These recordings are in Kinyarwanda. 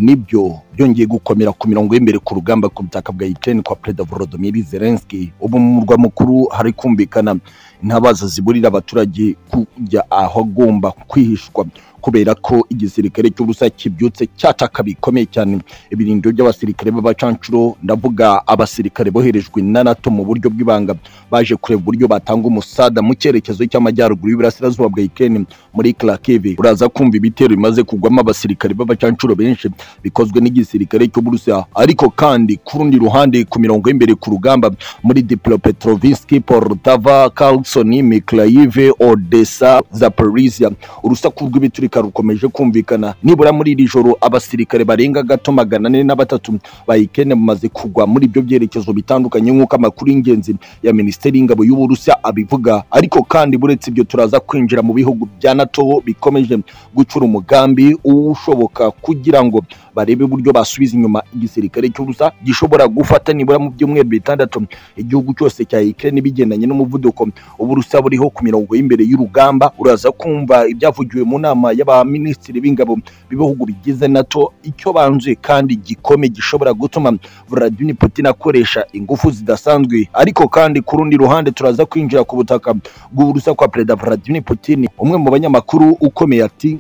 nibyo byongeye gukomera ku mirongo y'imbere ku rugamba ku butaka bwa Ukraine kwa Perezida Volodymyr Zelensky ubu mu murwa mukuru hari kumvikana intabaza ziburira abaturage kujya ahagomba kwihishwa kubera ko igisirikare cy'Uburusiya kibyutse cyataka bikomeye cyane ibirindiro by'abasirikare b'abacancuro ndavuga abasirikare boherejwe na NATO mu buryo bw'ibanga baje kureba uburyo batanga umusada mu cyerekezo cy'amajyaruguru y'Iburasirazuba bwa Ukraine muri Kharkiv uraza kumva ibitero bimaze kugwamo abasirikare b'abacancuro benshi bikozwe n'igisirikare cy'Uburusiya ariko kandi ku rundi ruhande ku mirongo y'imbere ku rugamba muri Dnipropetrovsk, Poltava, Kherson, Mykolaiv, Odessa, Zaporizhia urusaku rw'ibiturika rukomeje kumvikana nibura muri iri joro abasirikare barenga gato magana ane na batatu ba Ukraine bamaze kugwa muri ibyo byerekezo bitandukanye nk'uko amakuru y'ingenzi ya Minisiteri y'Ingabo y'Uburusiya abivuga ariko kandi buretse ibyo turaza kwinjira mu bihugu bya NATO bikomeje gucura umugambi ushoboka kugira ngo barebe uburyo basubiza inyuma igisirikare cy'ubusa gishobora gufata nibura mu byumweru bitandatu igihugu cyose cya Ukraine bigendanye n'umuvuduko uburusa buriho ku mirongo y'imbere y'urugamba uraza kumva ibyavugiwe mu nama y'abaminisitiri b'ingabo b'ibihugu bigize NATO icyo banzuye kandi gikome gishobora gutuma Vladimir Putin akoresha ingufu zidasanzwe ariko kandi ku rundi ruhande turaza kwinjira ku butaka bw'uburusa kwa Perezida Vladimir Putin umwe mu banyamakuru ukomeye ati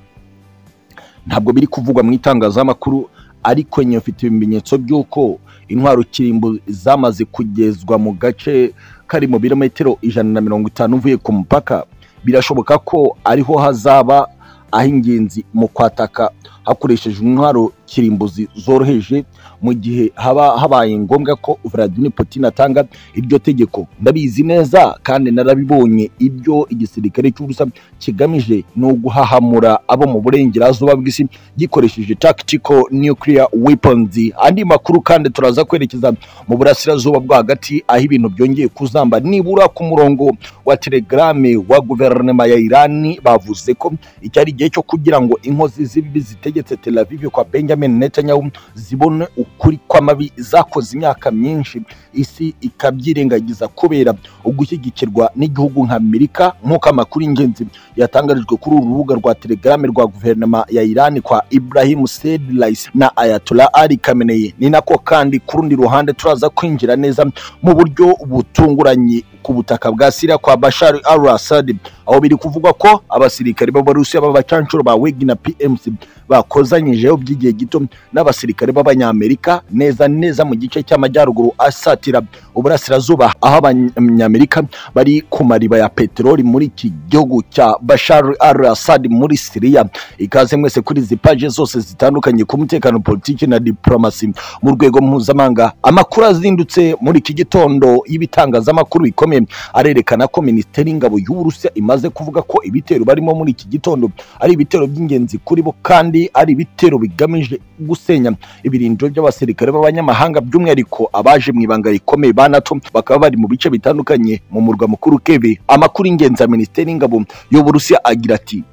ntabwo biri kuvugwa mu itangazamakuru ariko nyine mfite ibimenyetso by'uko intwaro kirimbo zamaze kugezwa mu gace kari mu birometero ijana na mirongo itanu uvuye ku mupaka birashoboka ko ariho hazaba aho ingenzi mu kwataka hakoreshejwe intwaro kirimbuzi zoroheje mu gihe haba habaye ngombwa ko Vladimir Putin atanga iryo tegeko ndabizi neza kandi narabibonye ibyo igisirikare cy'ubusa kigamije ni uguhahamura abo mu burengerazuba bw'isi gikoresheje tactical nuclear weapons andi makuru kandi turaza kwerekeza mu burasirazuba bwo hagati aho ibintu byongeye kuzamba nibura ku murongo wa telegrame wa guverinoma ya Irani bavuze ko iki ari igihe cyo kugira ngo inkozi z'ibibi zitegetse Tel Aviv kwa Benjamin Netanyahu zibone ukuri kw'amabi zakoze imyaka myinshi isi ikabyirengagiza kubera ugushyigikirwa n'igihugu nka Amerika nk'uko amakuru y'ingenzi yatangarijwe kuri uru rubuga rwa telegrame rwa guverinoma ya Iran kwa Ibrahim Said Raisi na Ayatollah Ali Khamenei ni nako kandi ku rundi ruhande turaza kwinjira neza mu buryo butunguranye ku butaka bwa Syria kwa Bashar al-Assad aho biri kuvugwa ko abasirikare b'Abarusiya b'abacancuro ba Wagner PMC bakozanyijeho by'igihe gito n'abasirikare b'Abanyamerika neza neza mu gice cy'amajyaruguru asatira uburasirazuba aho Abanyamerika bari ku mariba ya peteroli muri iki gihugu cya Bashar al-Assad muri Syria ikaze mwese kuri izi paje zose zitandukanye ku mutekano politiki na diplomasi mu rwego mpuzamahanga amakuru azindutse muri iki gitondo y'ibitangazamakuru bikomeye bikomeye arerekana ko minisiteri y'ingabo y'uburusiya imaze kuvuga ko ibitero barimo muri iki gitondo ari ibitero by'ingenzi kuri bo kandi ari ibitero bigamije gusenya ibirindiro by'abasirikare b'abanyamahanga by'umwihariko abaje mu ibanga rikomeye ba nato bakaba bari mu bice bitandukanye mu murwa mukuru keve amakuru y'ingenzi ya minisiteri y'ingabo y'uburusiya agira ati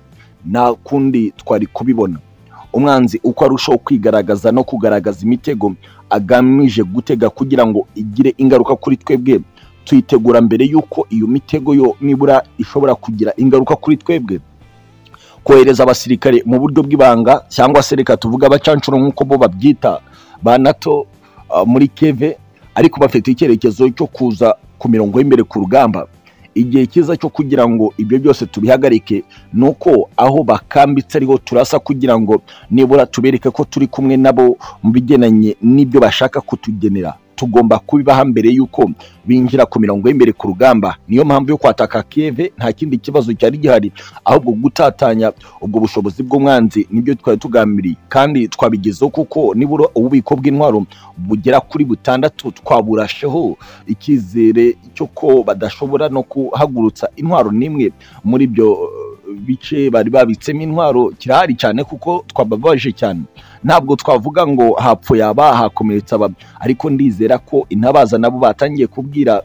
nta kundi twari kubibona umwanzi uko arushaho kwigaragaza no kugaragaza imitego agamije gutega kugira ngo igire ingaruka kuri twebwe tuyitegura mbere y'uko iyo mitego yo nibura ishobora kugira ingaruka kuri twebwe kohereza abasirikare mu buryo bw'ibanga cyangwa se reka tuvuge abacancuro nk'uko bo babyita ba nato muri keve ariko bafite icyerekezo cyo kuza ku mirongo y'imbere ku rugamba igihe cyiza cyo kugira ngo ibyo byose tubihagarike ni uko aho bakambitse ariho turasa kugira ngo nibura tubereke ko turi kumwe nabo mu bigendanye n'ibyo bashaka kutugenera tugomba kubibaha mbere y'uko binjira ku mirongo y'imbere ku rugamba niyo mpamvu yo kwataka keve nta kindi kibazo cyari gihari ahubwo gutatanya ubwo bushobozi bw'umwanzi nibyo twari tugambiriye kandi twabigezeho kuko nibura ububiko bw'intwaro bugera kuri butandatu twaburasheho icyizere cyo ko badashobora no ku guhagurutsa intwaro n'imwe muri ibyo bice bari babitsemo intwaro kirahari cyane kuko twababaje cyane ntabwo twavuga ngo hapfuye aba hakomeretse aba ariko ndizera ko intabaza nabo batangiye kubwira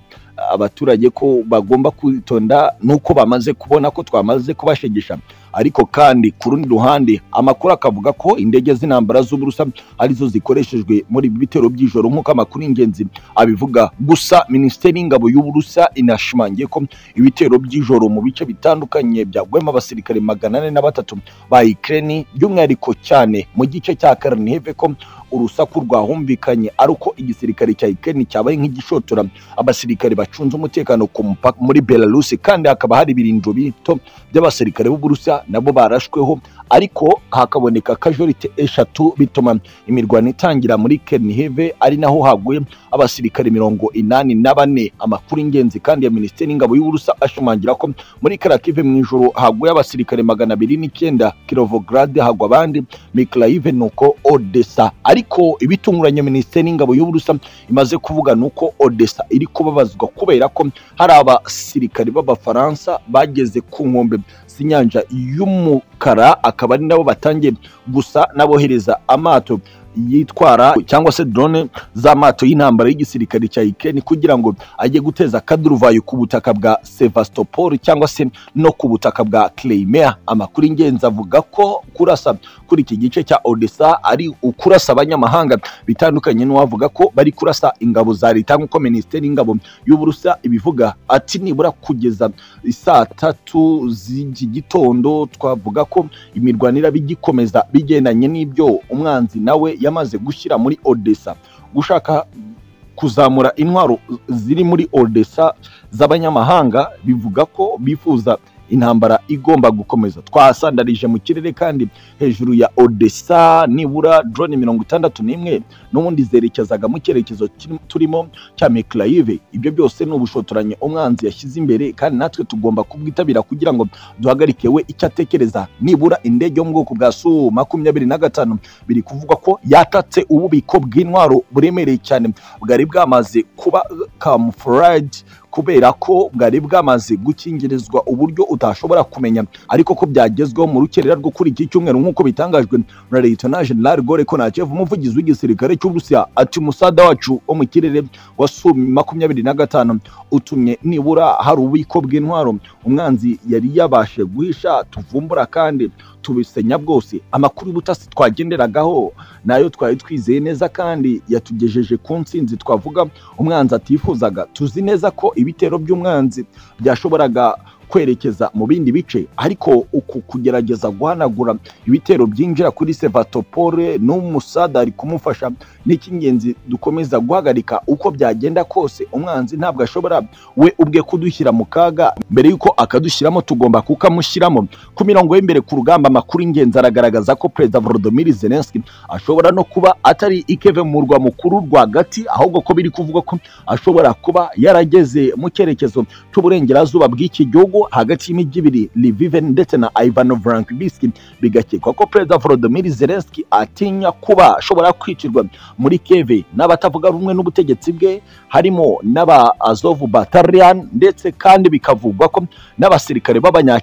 abaturage ko bagomba kwitonda nuko bamaze kubona ko twamaze kubashegesha ariko kandi ku rundi ruhande amakuru akavuga ko indege z'intambara z'uburusa arizo zikoreshejwe muri ibi bitero by'ijoro nk'uko amakuru y'ingenzi abivuga gusa minisiteri y'ingabo y'uburusa inashimangiye ko ibitero by'ijoro mu bice bitandukanye byagwemo abasirikare magana ane na batatu ba Ukraine by'umwihariko cyane mu gice cya Karnive ko urusaku rwahumvikanye ari uko igisirikare cya Ukraine cyabaye nk'igishotora abasirikare bacunze umutekano ku mupaka muri Belarus kandi hakaba hari ibirindiro bito by'abasirikare b'Uburusiya nabo barashweho ariko hakaboneka casualty eshatu bituma imirwano itangira muri Kernive ari naho haguye abasirikare mirongo inani na bane amakuru ingenzi kandi ya minisiteri y'ingabo y'uburusa ashimangira ko muri Kharkiv mu ijoro haguye abasirikare magana abiri n'icyenda Kirovograd hagwa abandi Mykolaiv nuko Odessa ariko ibitunguranye minisiteri y'ingabo y'uburusa imaze kuvuga nuko Odessa iri kubabazwa kubera ko hari abasirikare b'abafaransa bageze ku nkombe z'inyanja y'umukara akaba ari nabo batangiye gusa n'abohereza amato yitwara cyangwa se drone z'amato y'intambara y'igisirikare cya Ukraine kugira ngo ajye guteza akaduruvayo ku butaka bwa Sevastopol cyangwa se no ku butaka bwa Crimea amakuru ingenzi avuga ko kurasa kuri iki gice cya Odessa ari ukurasa abanyamahanga bitandukanye n'uwavuga ko bari kurasa ingabo za leta nk'uko minisiteri y'ingabo y'uburusa ibivuga ati nibura kugeza saa tatu z'iki gitondo twavuga ko imirwano iraba igikomeza bigendanye n'ibyo umwanzi nawe yamaze gushyira muri Odessa gushaka kuzamura intwaro ziri muri Odessa z'abanyamahanga bivuga ko bifuza intambara igomba gukomeza twasandarije mu kirere kandi hejuru ya Odessa nibura drone mirongo itandatu n'imwe n'ubundi zerekezaga mu cyerekezo turimo cya Mykolaiv ibyo byose ni ubushotoranyi umwanzi yashyize imbere kandi natwe tugomba kubwitabira kugira ngo duhagarike we icyo atekereza nibura indege yo mu bwoko bwa Su makumyabiri na gatanu biri kuvugwa ko yatatse ububiko bw'intwaro buremereye cyane bwari bwamaze kuba camouflage kubera ko bwari bwamaze gukingirizwa uburyo utashobora kumenya ariko ko byagezweho mu rukerera rwo kuri iki cyumweru nk'uko bitangajwe na Leyitona General Gore Konachev umuvugizi w'igisirikare cy'u Burusiya ati umusada wacu wo mu kirere wa Su makumyabiri na gatanu utumye nibura hari ububiko bw'intwaro umwanzi yari yabashe guhisha tuvumbura kandi tubisenya bwose amakuru y'ubutasi twagenderagaho nayo twari twizeye neza kandi yatugejeje ku nsinzi twavuga umwanzi atifuzaga tuzi neza ko ibitero by'umwanzi byashoboraga kwerekeza mu bindi bice ariko uku kugerageza guhanagura ibitero byinjira kuri Sevastopol n'umusada ari kumufasha n'icy'ingenzi dukomeza guhagarika uko byagenda kose umwanzi ntabwo ashobora we ubwe kudushyira mu kaga mbere y'uko akadushyiramo tugomba kukamushyiramo ku mirongo y'imbere ku rugamba amakuru ingenzi aragaragaza ko perezida Volodymyr Zelensky ashobora no kuba atari ikeve mu murwa mukuru rwagati ahubwo ko biri kuvuga ko ashobora kuba yarageze mu cyerekezo cy'uburengerazuba bw'iki gihugu hagati y'imijyi ibiri Lviv ndetse na Ivan Frankovski bigakekwa ko Perezida Volodymyr Zelensky atinya kuba ashobora kwicirwa muri Kiev n'abatavuga rumwe n'ubutegetsi bwe harimo n'aba Azov Battalion ndetse kandi bikavugwa ko n'abasirikare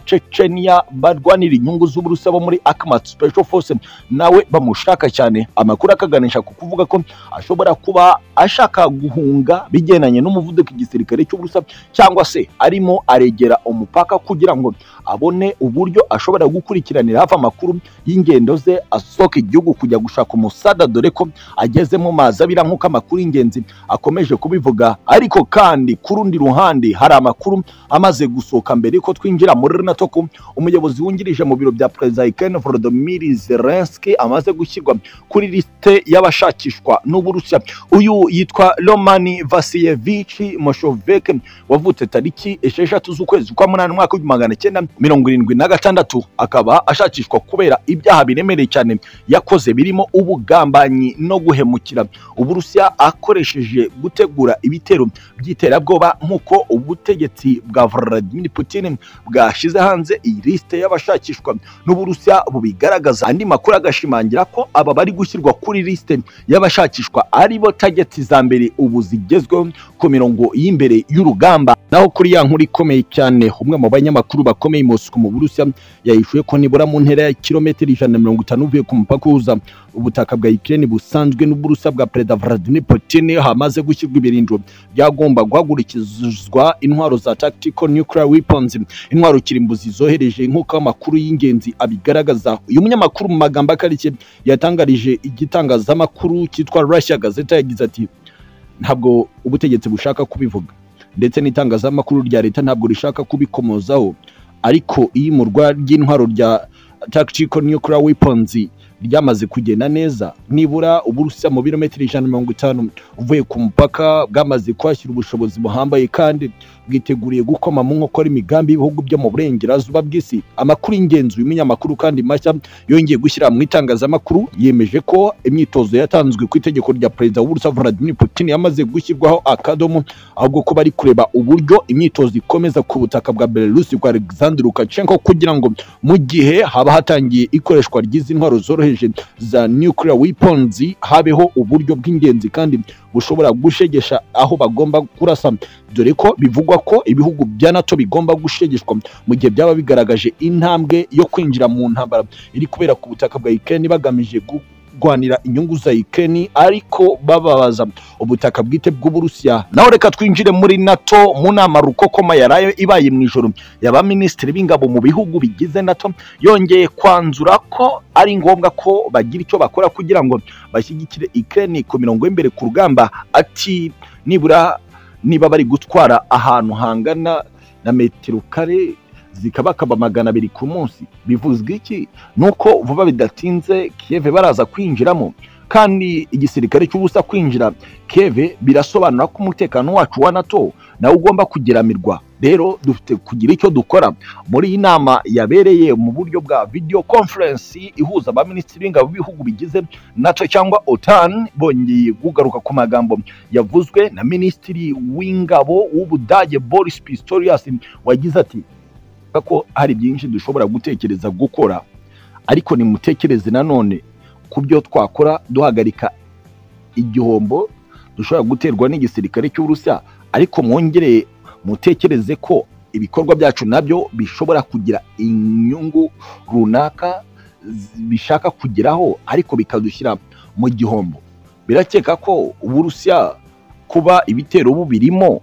b'abanyacecenia barwanira inyungu z'uburusa bo muri Akhmat Special Forces nawe bamushaka cyane amakuru akaganisha ku kuvuga ko ashobora kuba ashaka guhunga bigendanye n'umuvuduko igisirikare cy'uburusa cyangwa se arimo aregera umu umupaka kugira ngo abone uburyo ashobora gukurikiranira hafi amakuru y'ingendo ze asohoka igihugu kujya gushaka umusada dore ko ageze mu mazi abira nk'uko amakuru y'ingenzi akomeje kubivuga ariko kandi ku rundi ruhande hari amakuru amaze gusohoka mbere ko twinjira muri runatoku umuyobozi wungirije mu biro bya perezida Ukraine Volodymyr Zelensky amaze gushyirwa kuri liste y'abashakishwa n'Uburusiya uyu yitwa Romani Vasilievich Moshovek wavutse tariki esheshatu z'ukwezi kwa munani umwaka w'ibihumbi magana cyenda mirongo irindwi na gatandatu akaba ashakishwa kubera ibyaha biremereye cyane yakoze birimo ubugambanyi no guhemukira uburusiya akoresheje gutegura ibitero by'iterabwoba nk'uko ubutegetsi bwa Vladimir Putin bwashyize hanze iyi lisite y'abashakishwa n'uburusiya bubigaragaza andi makuru agashimangira ko aba bari gushyirwa kuri lisite y'abashakishwa aribo tageti za mbere ubu zigezweho ku mirongo y'imbere y'urugamba naho kuri ya nkuru ikomeye cyane umwe mu banyamakuru bakomeye Moscow mu Burusiya yahishuye ko nibura mu ntera ya kilometero ijana na mirongo itanu uvuye ku mupaka uhuza ubutaka bwa Ukraine busanzwe n'Uburusiya bwa Perezida Vladimir Putin hamaze gushyirwa ibirindiro byagomba guhagurikizwa intwaro za tactical nuclear weapons intwaro kirimbuzi zohereje nk'uko amakuru y'ingenzi abigaragaza uyu munyamakuru mu magambo akarikiye yatangarije igitangazamakuru cyitwa Russia Gazeta yagize ati ntabwo ubutegetsi bushaka kubivuga ndetse n'itangazamakuru rya leta ntabwo rishaka kubikomozaho ariko iyimurwa ry'intwaro rya tactical nuclear weapons ryamaze kugenda neza nibura uburusiya mu birometero ijana na mirongo itanu uvuye ku mupaka bwamaze kuhashyira ubushobozi buhambaye kandi bwiteguriye gukoma mu nkokora imigambi y'ibihugu byo mu burengerazuba bw'isi amakuru y'ingenzi uyu munyamakuru kandi mashya yongeye gushyira mu itangazamakuru yemeje ko imyitozo yatanzwe ku itegeko rya perezida w'uburusiya vladimir putin yamaze gushyirwaho akadomo ahubwo ko bari kureba uburyo imyitozo ikomeza ku butaka bwa belarusi bwa alexander lukashenko kugira ngo mu gihe haba hatangiye ikoreshwa ry'izi ntwaro zoroheje za nuclear weapons habeho uburyo bw'ingenzi kandi bushobora gushegesha aho bagomba kurasa dore ko bivugwa ko ibihugu bya nato bigomba gushegeshwa mu gihe byaba bigaragaje intambwe yo kwinjira mu ntambara iri kubera ku butaka bwa ukraine bagamije gu- kurwanira inyungu za Ukraine ariko bababaza ubutaka bwite bw'Uburusiya. Naho reka twinjire muri NATO mu nama rukokoma yarayo ibaye mu ijoro y'abaminisitiri b'ingabo mu bihugu bigize NATO yongeye kwanzura ko ari ngombwa ko bagira icyo bakora kugira ngo bashyigikire Ukraine ku mirongo y'imbere ku rugamba ati nibura niba bari gutwara ahantu hangana na metero kare zikabakaba magana abiri ku munsi bivuzwa iki nuko vuba bidatinze Kiev baraza kwinjiramo kandi igisirikare cy'ubusa kwinjira Kiev birasobanura ko umutekano wacu wa NATO nawe ugomba kugeramirwa rero dufite kugira icyo dukora muri iyi nama yabereye mu buryo bwa video conference ihuza abaminisitiri b'ingabo b'ibihugu bigize NATO cyangwa OTAN bongeye kugaruka ku magambo yavuzwe na minisitiri w'ingabo w'Ubudage Boris Pistorius wagize ati kuvuga ko hari byinshi dushobora gutekereza gukora ariko nimutekereze nanone ku byo twakora duhagarika igihombo dushobora guterwa n'igisirikare cy'uburusiya ariko mwongere mutekereze ko ibikorwa byacu nabyo bishobora kugira inyungu runaka z- bishaka kugeraho ariko bikadushyira mu gihombo birakeka ko uburusiya kuba ibitero bubirimo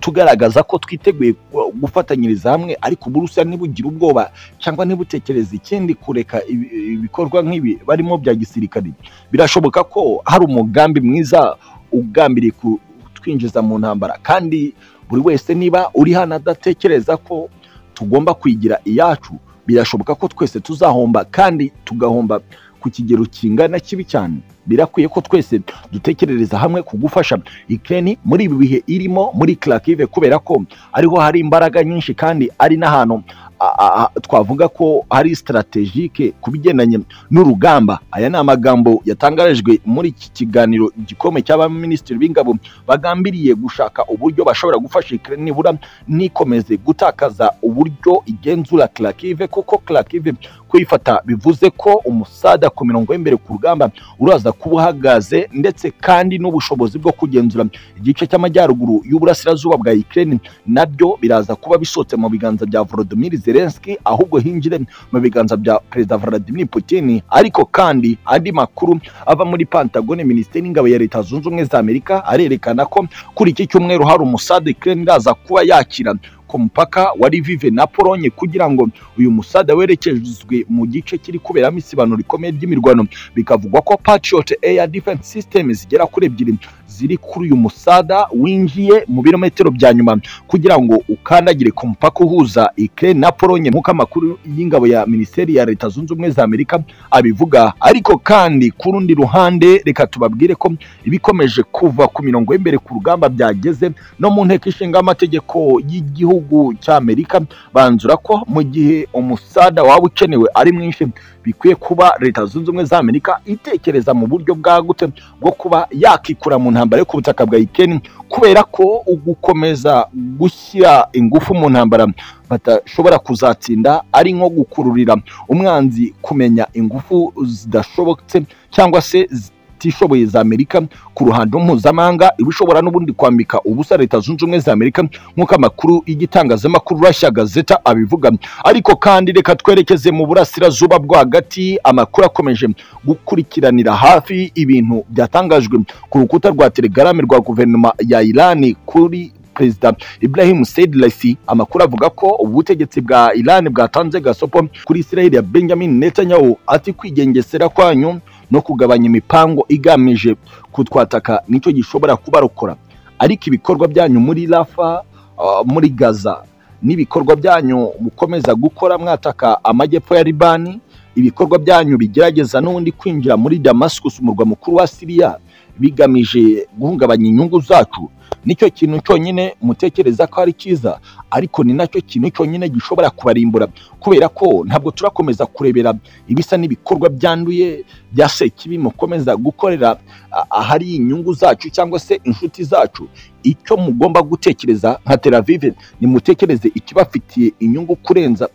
tugaragaza ko twiteguye gu- gufatanyiriza hamwe ariko uburusiya ntibugira ubwoba cyangwa ntibutekereze ikindi kureka ibi- ibikorwa nk'ibi barimo bya gisirikare birashoboka ko hari umugambi mwiza ugambiriye kutwinjiza mu ntambara kandi buri wese niba uri hano adatekereza ko tugomba kwigira iyacu birashoboka ko twese tuzahomba kandi tugahomba ku kigero kingana kibi cyane birakwiye ko twese dutekerereza hamwe ku gufasha Ukraine muri ibi bihe irimo muri Kharkiv kubera ko ariho hari imbaraga nyinshi kandi ari n'ahantu a- a- a- twavuga ko hari strategique ku bigendanye n'urugamba aya ni amagambo yatangarijwe muri iki kiganiro igikombe cy'abaminisitiri b'ingabo bagambiriye gushaka uburyo bashobora gufasha Ukraine nibura ntikomeze gutakaza uburyo igenzura Kharkiv kuko Kharkiv kuyifata bivuze ko umusada ku mirongo y'imbere ku rugamba uraza kuba uhagaze ndetse kandi n'ubushobozi bwo kugenzura igice cy'amajyaruguru y'uburasirazuba bwa Ukraine nabyo biraza kuba bisotse mu biganza bya Volodymyr Zelensky ahubwo hinjire mu biganza bya Perezida Vladimir Putin ariko kandi andi makuru ava muri Pentagon Minisiteri y'Ingabo ya Leta Zunze Ubumwe za Amerika arerekana ko kuri iki cyumweru hari umusada Ukraine iraza kuba yakira ku mupaka wa Lviv na Polonye kugira ngo uyu musada werekezwe mu gice kiri kuberamo isibanuro rikomeye ry'imirwano bikavugwa ko Patriot Air Defense Systems zigera kuri ebyiri ziri kuri uyu musada winjiye mu birometero bya nyuma kugira ngo ukandagire ku mupaka uhuza Ukraine na Polonye nk'uko amakuru y'ingabo ya Minisiteri ya Leta Zunze Ubumwe za Amerika abivuga ariko kandi ku rundi ruhande reka tubabwire ko ibikomeje kuva ku mirongo y'imbere ku rugamba byageze no mu nteko ishinga amategeko y'igihugu cy'Amerika banzura ko mu gihe umusada waba ukenewe ari mwinshi bikwiye kuba leta zunze ubumwe za amerika itekereza mu buryo bwagutse bwo kuba yakikura mu ntambara yo ku butaka bwa ukraine kubera ko ugukomeza gushyira ingufu mu ntambara badashobora kuzatsinda ari nko gukururira umwanzi kumenya ingufu zidashobotse cyangwa se zi- zitishoboye za Amerika ku ruhando mpuzamahanga iba ishobora n'ubundi kwambika ubusa leta zunze ubumwe za Amerika nk'uko amakuru y'igitangazamakuru Russia Gazeta abivuga ariko kandi reka twerekeze mu burasirazuba rwagati amakuru akomeje gukurikiranira hafi ibintu byatangajwe ku rukuta rwa telegrame rwa guverinoma ya Iran kuri perezida Ibrahim Said Raisi amakuru avuga ko ubutegetsi bwa Iran bwatanze gasopo kuri Israel ya Benjamin Netanyahu ati kwigengesera kwanyu no kugabanya imipango igamije kutwataka nicyo gishobora kubarokora ariko ibikorwa byanyu muri Rafa uh, muri Gaza n'ibikorwa byanyu mukomeza gukora mwataka amajyepfo ya Libani ibikorwa byanyu bigerageza n'ubundi kwinjira muri Damascus umurwa mukuru wa Syria bigamije guhungabanya inyungu zacu nicyo kintu cyonyine mutekereza ko ari cyiza ariko ni nacyo kintu cyonyine gishobora kubarimbura kubera ko ntabwo turakomeza kurebera ibisa n'ibikorwa byanduye bya sekibi mukomeza gukorera ahari inyungu zacu cyangwa se inshuti zacu icyo mugomba gutekereza nka teravive nimutekereze ikibafitiye inyungu kurenza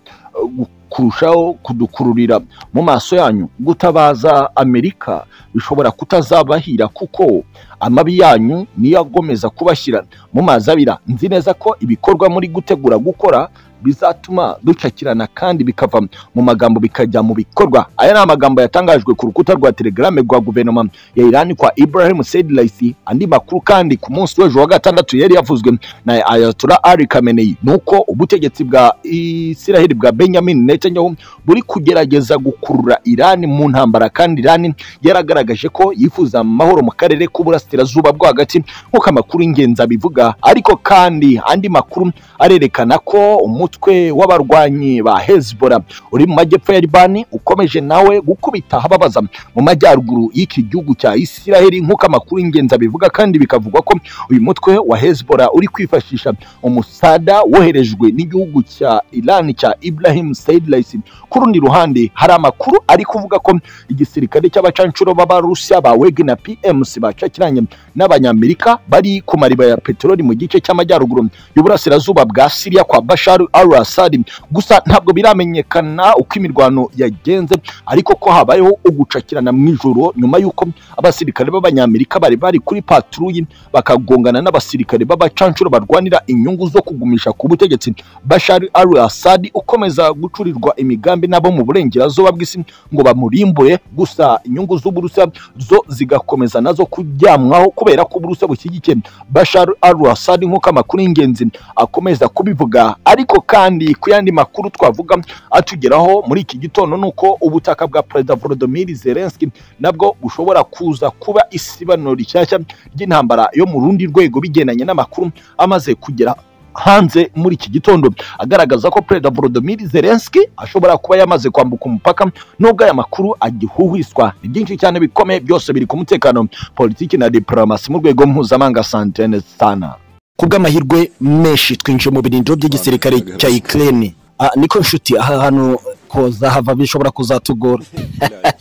kurushaho kudukururira mu maso yanyu gutabaza amerika bishobora kutazabahira kuko amabi yanyu niyo agomeza kubashyira mu mazi abira nzi neza ko ibikorwa muri gutegura gukora bizatuma ducakirana kandi bikava mu magambo bikajya mu bikorwa aya ni amagambo yatangajwe ku rukuta rwa telegrame rwa guverinoma ya Iran kwa Ibrahim Said Raisi andi makuru kandi ku munsi w'ejo wa gatandatu yari yavuzwe na Ayatollah Ali Khamenei nuko ubutegetsi bwa Israel bwa Benjamin Netanyahu buri kugerageza gukurura Iran mu ntambara kandi Iran yaragaragaje ko yifuza amahoro mu karere k'uburasirazuba bwo hagati nk'uko amakuru y'ingenzi abivuga ariko kandi andi makuru arerekana ko umu umutwe w'abarwanyi ba Hezbollah uri mu majyepfo ya Libani ukomeje nawe gukubita ahababaza mu majyaruguru y'iki gihugu cya Isiraheli nk'uko amakuru y'ingenzi abivuga kandi bikavugwa ko uyu mutwe wa Hezbollah uri kwifashisha umusada woherejwe n'igihugu cya Iran cya Ibrahim Said Raisi ku rundi ruhande hari amakuru ari kuvuga ko igisirikare cy'abacanshuro b'Abarusiya ba Wagner PMC bacakiranye n'Abanyamerika bari ku mariba ya peteroli mu gice cy'amajyaruguru y'uburasirazuba bwa Syria kwa Bashar al-Assad gusa ntabwo biramenyekana uko imirwano yagenze ariko ko habayeho ugucakirana mu ijoro nyuma y'uko abasirikare b'abanyamerika bari bari kuri patruyi bakagongana n'abasirikare b'abacanshuro barwanira inyungu zo kugumisha ku butegetsi Bashar al-Assad ukomeza gucurirwa imigambi nabo mu burengerazuba bw'isi ngo bamurimbure gusa inyungu z'uburusiya zo zigakomeza nazo kuryamwaho kubera ko uburusiya bushyigikiye Bashar al-Assad nk'uko amakuru y'ingenzi akomeza kubivuga ariko kandi ku yandi makuru twavuga atugeraho muri iki gitondo ni uko ubutaka bwa perezida volodimir zelenski nabwo bushobora kuza kuba isibano rishyashya ry'intambara yo mu rundi rwego bigendanye n'amakuru amaze kugera hanze muri iki gitondo agaragaza ko perezida volodimir zelenski ashobora kuba yamaze kwambuka umupaka nubwo aya makuru agihuhwiswa ni byinshi cyane bikomeye byose biri ku mutekano politiki na diplomasi mu rwego mpuzamahanga santene sana kubw'amahirwe menshi twinjiye mu birindiro by'igisirikare cya Ukraine niko nshuti aha hantu koza hava bishobora kuzatugora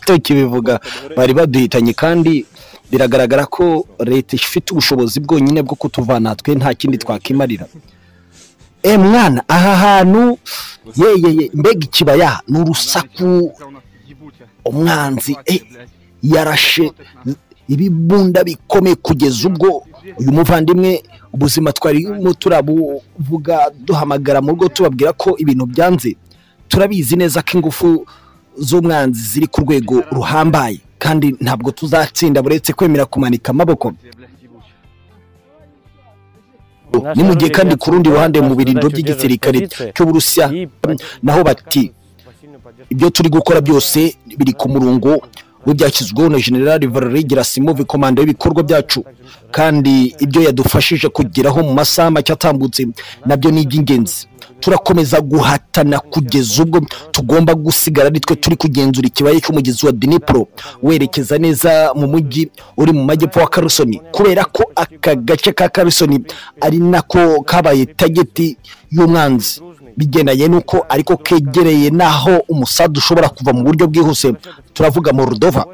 tukibivuga bari baduhitanye kandi biragaragara ko leta ifite ubushobozi bwonyine bwo kutuvana twe nta kindi twakimarira e mwana aha hantu yeye mbega ikibaya ni urusaku umwanzi yarashe ibibunda bikomeye kugeza ubwo uyu muvandimwe ubuzima twarimo turabuvuga duhamagara mu rugo tubabwira ko ibintu byanze turabizi neza ko ingufu z'umwanzi ziri ku rwego ruhambaye kandi ntabwo tuzatsinda buretse kwemera kumanika amaboko ni mu gihe kandi ku rundi ruhande mu biringo by'igisirikare cy'uburusiya naho bati ibyo turi gukora byose biri ku murongo w'ibyashyizweho na generale valeri gerasimove komanda y'ibikorwa byacu kandi ibyo yadufashije kugeraho mu masaha make atambutse nabyo ni iby'ingenzi turakomeza guhatana kugeza ubwo tugomba gusigara nitwe turi kugenzura ikibaya cy'umugezi wa dinipuro werekeza neza mu mujyi uri mu majyepfo wa karusoni kubera ko aka gace ka karusoni ari nako kabaye tageti y'umwanzi bigendanye n'uko ariko kegereye n'aho umusada ushobora kuva mu buryo bwihuse turavuga mu rudova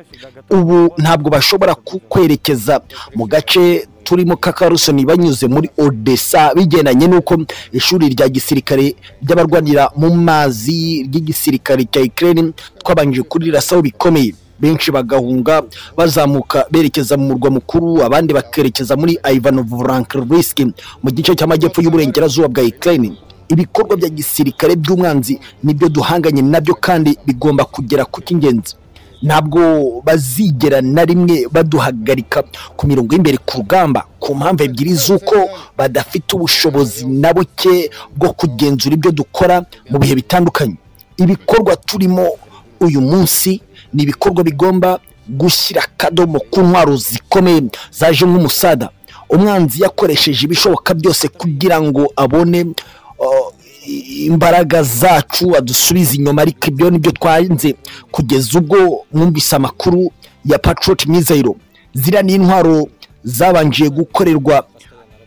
ubu ntabwo bashobora kwerekeza mu gace turimo kakarusoni banyuze muri odessa bigendanye n'uko ishuri rya gisirikare ry'abarwanira mu mazi ry'igisirikare cya ikirere twabanje kuririrasaho bikomeye benshi bagahunga bazamuka berekeza mu murwa mukuru abandi bakerekeza muri Ivanov Frankivsk mu gice cy'amajyepfo y'uburengerazuba bwa Ukraine ibikorwa bya gisirikare by'umwanzi nibyo duhanganye nabyo kandi bigomba kugera ku cy'ingenzi ntabwo bazigera na rimwe baduhagarika ku mirongo y'imbere ku rugamba ku mpamvu ebyiri z'uko badafite ubushobozi na buke bwo kugenzura ibyo dukora mu bihe bitandukanye ibikorwa turimo uyu munsi ni ibikorwa bigomba gushyira akadomo ku ntwaro zikomeye zaje nk'umusada umwanzi yakoresheje ibishoboka byose kugira ngo abone imbaraga zacu adusubiza inyuma ariko ibyo nibyo twanze kugeza ubwo mwumvise amakuru ya patriot mizero ziriya ni intwaro zabanje gukorerwa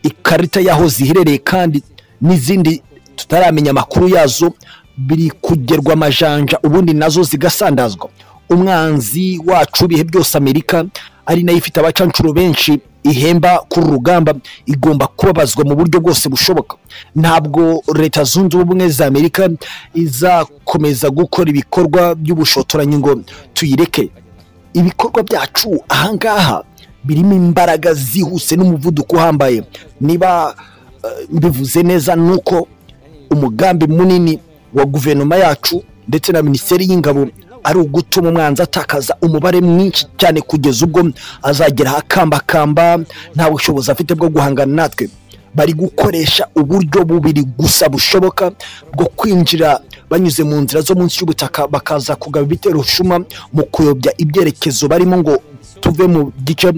ikarita y'aho ziherereye kandi n'izindi tutaramenya amakuru yazo biri kugerwa amajanja ubundi nazo zigasandazwa umwanzi wacu ibihe byose amerika ari nayo ifite abacanshuro benshi ihemba kuri rugamba igomba kubabazwa mu buryo bwose bushoboka ntabwo leta zunze ubumwe za amerika izakomeza gukora ibikorwa by'ubushotoranyi ngo tuyireke ibikorwa byacu ahangaha birimo imbaraga zihuse n'umuvuduko uhambaye niba mbivuze neza ni uko umugambi munini wa guverinoma yacu ndetse na minisiteri y'ingabo ari ugutuma umwanzi atakaza umubare mwinshi cyane kugeza ubwo azageraho akambakamba nta bushobozi afite bwo guhangana natwe bari gukoresha uburyo bubiri gusa bushoboka bwo kwinjira banyuze mu nzira zo munsi y'ubutaka bakaza kugaba ibitero rushuma mu kuyobya ibyerekezo barimo ngo tuve mu gice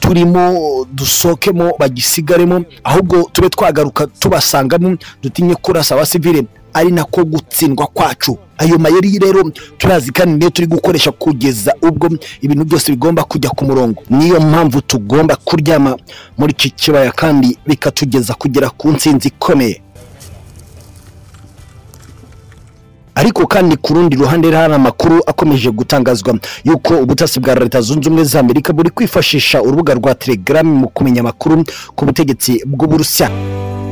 turimo dusohokemo bagisigaremo ahubwo tube twagaruka tubasangamo dutinye kurasa abasivire ari nako gutsindwa kwacu ayo mayeri rero turazi kandi niyo turi gukoresha kugeza ubwo ibintu byose bigomba kujya ku murongo niyo mpamvu tugomba kuryama muri iki kibaya kandi bikatugeza kugera ku nsinzi ikomeye ariko kandi ku rundi ruhande hari amakuru akomeje gutangazwa yuko ubutasi bwa leta zunze ubumwe za amerika buri kwifashisha urubuga rwa telegram mu kumenya amakuru ku butegetsi bw'uburusiya